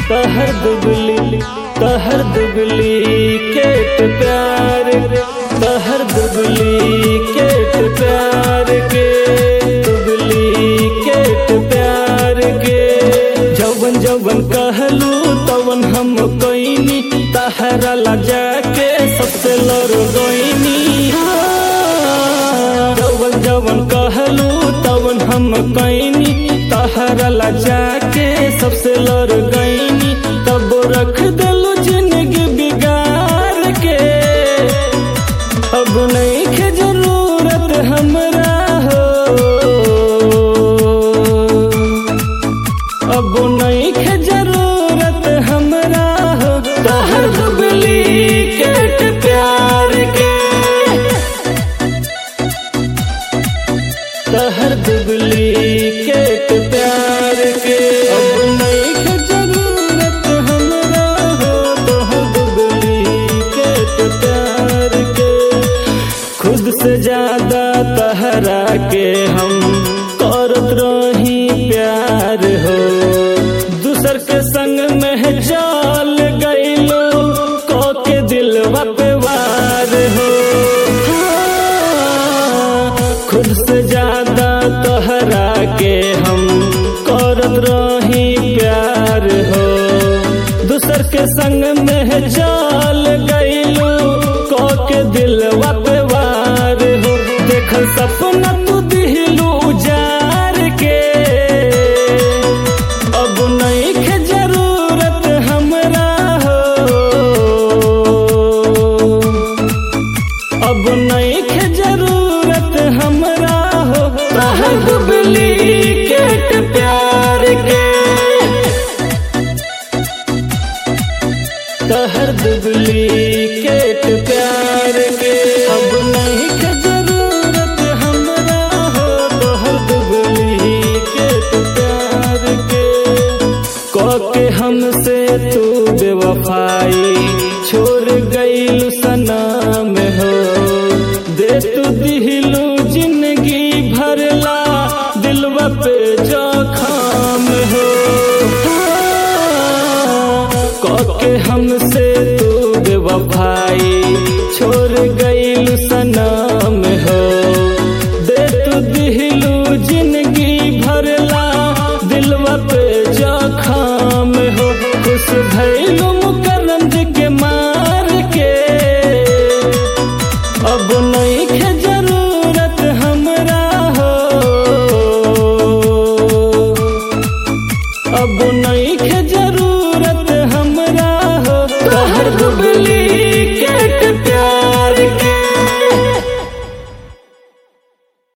कहर दुबली कहर दुबली केट प्यार कहर दुबली केट प्यार के दुबली केट प्यार के जवन जवन कहलू तवन हम कोइनी तहरा ला जाके सबसे लड़ गईनी जवन जवन कहलू तवन हम कईनी तहरा ला जाके सबसे लड़ गईनी तब रख दिलू जिंदगी बिगाड़ के अब नहीं के जरूरत हमरा हो अब नहीं के जरूरत हमरा हो तहर दुबली केट प्यार के तहर दुबली केट प्यार के अब नहीं के जरूरत हमरा हो तहर दुबली केट प्यार के खुद से ज्यादा तहरा के हम करत रही प्यार हो दूसर के संग में चल गईलो को के दिल पे वार हो हाँ, खुद से ज्यादा तहरा के हम करत रही प्यार हो दूसर के संग में चल गईलो को के दिल पे वार हो देखल सपना तू दिलू जार के अब नहीं के जरूरत हमरा हो अब नहीं के जरूरत हमरा हो तहर दुबली केट प्यार के तहर दुबली केट प्यार के अब नहीं के जरूरत हमरा हो तहर दुबली केट प्यार के के हमसे तू बेवफाई छोड़ गईलू सनम हो दे तू दिलू जिंदगी भरला दिलवा पे जखम हो के हमसे तू बेवफाई छोड़ गईलू सनम हो दे तू दिलू जिंदगी भरला दिलवा पे जखम हो खुश भैलू मुकरम के मार के अब नहीं के जरूरत हमरा हो अब नहीं के जरूरत